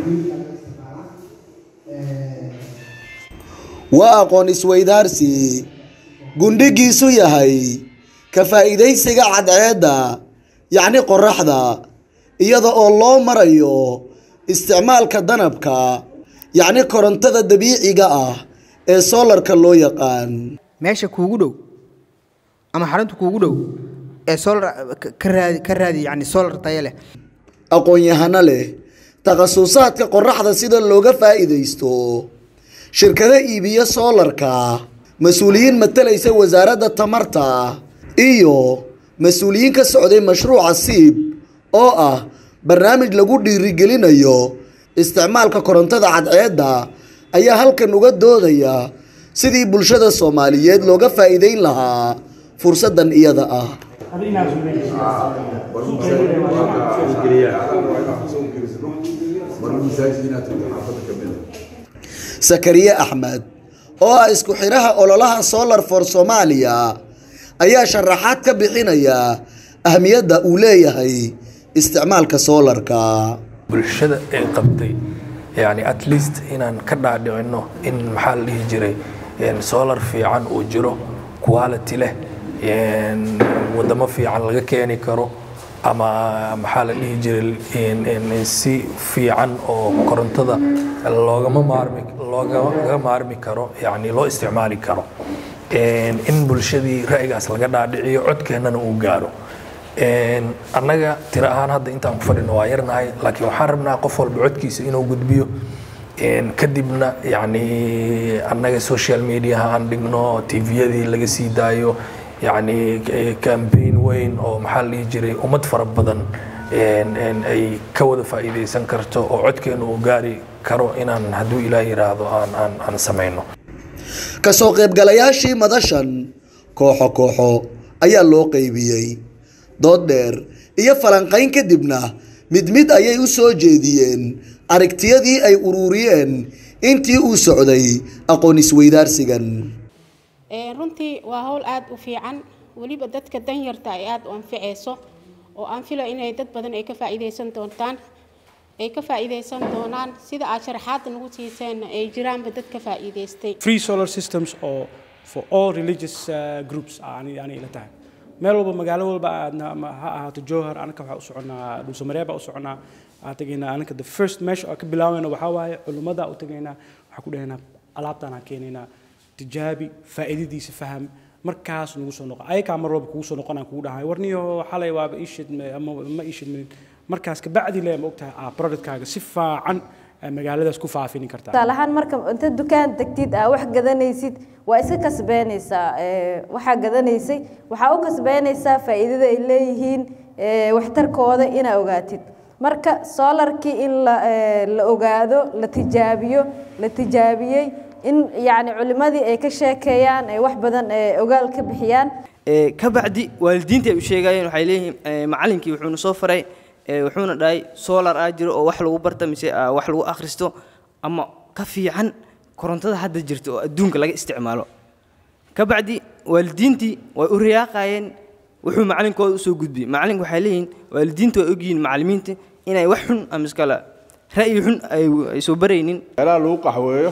waa aqoon isweydaarsi gundhigiisu yahay ka faa'iidaysiga cadceedda yacni qoraxda iyada oo loo marayo isticmaalka danabka yacni korontada dabiiciga ah ee soolarka loo yaqaan meesha kuugu dhow ama xarunta kuugu dhow ee solar ka- ka raadi ka raadi yani solar tayo leh aqoon-yahano leh takhasusaadka qoraxda sida looga faa'iidaysto shirkado iibiyo soolarka mas-uuliyiin matalaysa wasaaradda tamarta iyo mas-uuliyiin ka socday mashruuca siib oo ah barnaamij lagu dhiirigelinayo isticmaalka korontada cadceedda ayaa halkan uga doodaya sidii bulshada soomaaliyeed looga faa'iideyn lahaa fursaddan iyada ah sakariye axmed oo ah isku xidhaha ololaha solar for soomaaliya ayaa sharaxaad ka bixinaya ahmiyadda uu leeyahay isticmaalka soolarka bulshada ay qabtay yani at least inaan ka dhaadhicino in maxaa la dhihi jiray een, solar fiican uu jiro quality leh een, wadamo fiican laga keeni karo ama maxaa la dhihi jiray een, een, si fiican oo korontada loogama maarmi loogaga maarmi karo yani loo isticmaali karo Een, in bulshadii ra'yigaas laga dhaadhiciyo codkeennana uu gaaro Een, annaga tiro ahaan hadda intaan ku fadhino waa yarnahay laakiin waxaan rabnaa qof walba codkiisa inuu gudbiyo Een, kadibna yani annaga social mediaha aan dhigno tviyadii laga sii daayo yani campaign weyn oo maxaa la dhihi jiray ummad fara badan een, een, ay ka wada faa'iidaysan karto oo codkeena uu gaari karo inaan hadduu ilaah yiraahdo aan aan aan samayno kasoo qaybgalayaashii madashan kooxo kooxo ayaa loo qaybiyey dood dheer iyo falanqayn kadibna mid mid ayay u soo jeediyeen aragtiyadii ay ururiyeen intii uu socday aqoon isweydaarsigan Ee, runtii waa hawl aad u fiican weliba dadka danyarta ay aad u anficayso oo aan fila inay dad badan ay ka faa'iidaysan doontaan ay ka faa'iidaysan doonaan sida aad sharaxaadda nagu siiseen ay jiraanba dad ka faa'iidaystay free solar systems oo for all religious uh, groups aan aan ila tahay meel walba magaalo walba aadna ama ha ahaato jowhar anaka waxaa u soconaa dhulsamareeb baa u soconaa aan tegaynaa anaka the first meesha aan ka bilaabeyna waxaa waaye culummada u tegaynaa waxaa ku dhahaynaa alaabtaan aan keenaynaa tijaabi faa'iidadiisa faham markaas nagu soo noqon ayakaa mar walba kugu soo noqon aan kugu dhahay warniyo xalay waaba ii shidme ama ma ii shidmin markaas kabacdi le ma ogtahay aa productkaaga si fiican aa magaaladaas ku faafini kartaa tusaale ahaan marka inta dukaan degtid aa wax gadanaysid waa iska kasbeenaysaa ee, waxaa gadanaysay waxaa u kasbeenaysaa faa'iidada ay leeyihiin ee, waxtarkooda inaa ogaatid marka solarkii in la ee, la ogaado la tijaabiyo la tijaabiyey in yacni culimadii ay ka sheekeeyaan ay wax badan ee, ogaal ka bixiyaan Ee, ka bacdi waalidiinta ay u sheegayeen waxay leeyihiin ee, macallinkii wuxuuna soo faray ee, wuxuuna dhahay solar aa jiro oo wax lagu barta mise aa wax lagu akhristo ama ka fiican korontada hadda jirta oo adduunka laga isticmaalo ka bacdi waalidiintii way u riyaaqayeen wuxuu macalinkooda usoo gudbiyey macallinka waxay leeyihiin waalidiinta way ogyihiin macallimiinta inay wax xun ama iskala ra'yi xun ay ay soo baraynin meelaha lagu qaxweeyo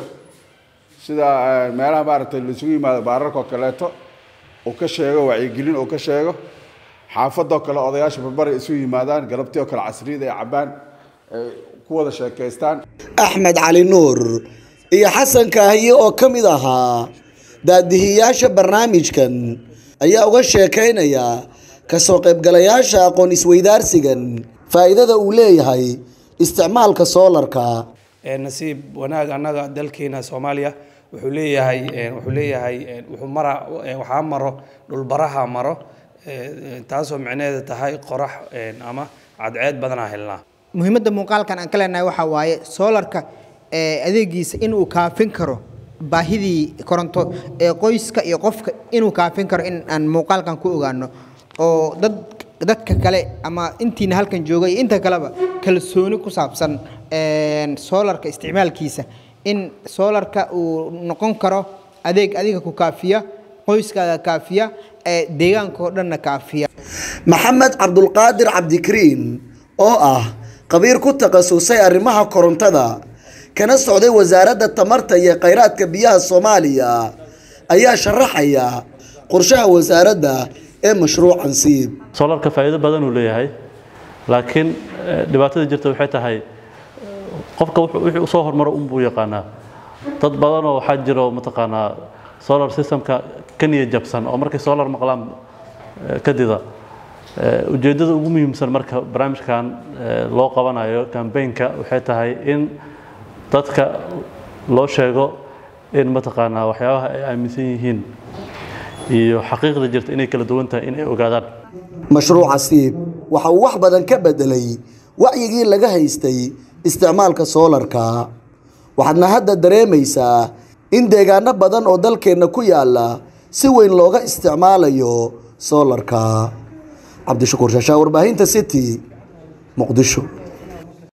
sida eh, meelaha maaragtay la isugu yimaado baararka oo kaleeto uu ka sheego wacyigelin uu ka sheego xaafadoo kale odayaasha barbara isu yimaadaan galabtii oo kale casriyada ay cabbaan ay ku wada sheekaystaan axmed cali nuur iyo xasan kaahiye oo ka mid ahaa daadihiyaasha barnaamijkan ayaa uga sheekaynaya kasoo qaybgalayaasha aqoon isweydaarsigan faa'iidada uu leeyahay isticmaalka soolarka Ee, nasiib wanaag annaga dalkeena soomaaliya wuxuu leeyahay ee, wuxuu leeyahay ee, wuxuu mara ee, waxaa maro dhulbaraha maro ee, ee, taasoo micnaheeda tahay qorax ee, ama cadceed badanaa helnaa muhiimadda muuqaalkan aan ka leenahay waxaa waaye soolarka ee adeegiisa inuu kaafin karo baahidii koronto ee qoyska iyo qofka inuu kaafin karo in aan muuqaalkan ku ogaano oo dad dadka kale ama intiina halkan jooga iyo inta kaleba kalsooni ku saabsan een, soolarka isticmaalkiisa in soolarka uu noqon karo adeeg adiga ku kaafiya qoyskaaga kaafiya ee deegaanka oo dhanna kaafiya maxamed cabdulqaadir cabdikariin oo ah qabiir ku takhasusay arrimaha korontada kana socday wasaaradda tamarta iyo khayraadka biyaha soomaaliya ayaa sharaxaya qorshaha wasaaradda ee mashruucan siib solarka faa'iido badan uu leeyahay laakiin eh, dhibaatada jirta waxay tahay qofka wuxuu- wixii usoo hormaro unbuu yaqaanaa dad badanoo waxaa jiro mataqaanaa solar systemka ka niya jabsan oo markay solar maqlaan eh, ka dida Eh, ujeeddada ugu muhiimsan marka barnaamijkan eh, loo qabanayo kambeynka waxay tahay in dadka loo sheego in mataqaanaa waxyaabaha ay aaminsan yihiin iyo xaqiiqda jirta inay kala duwan tahay in ay ogaadaan mashruuca siib waxa uu wax badan ka bedelay wacyigii laga haystay isticmaalka soolarka waxaadna hadda dareemaysaa in deegaano badan oo dalkeenna ku yaala si weyn looga isticmaalayo soolarka cabdishakuur shaashaa warbaahinta city muqdisho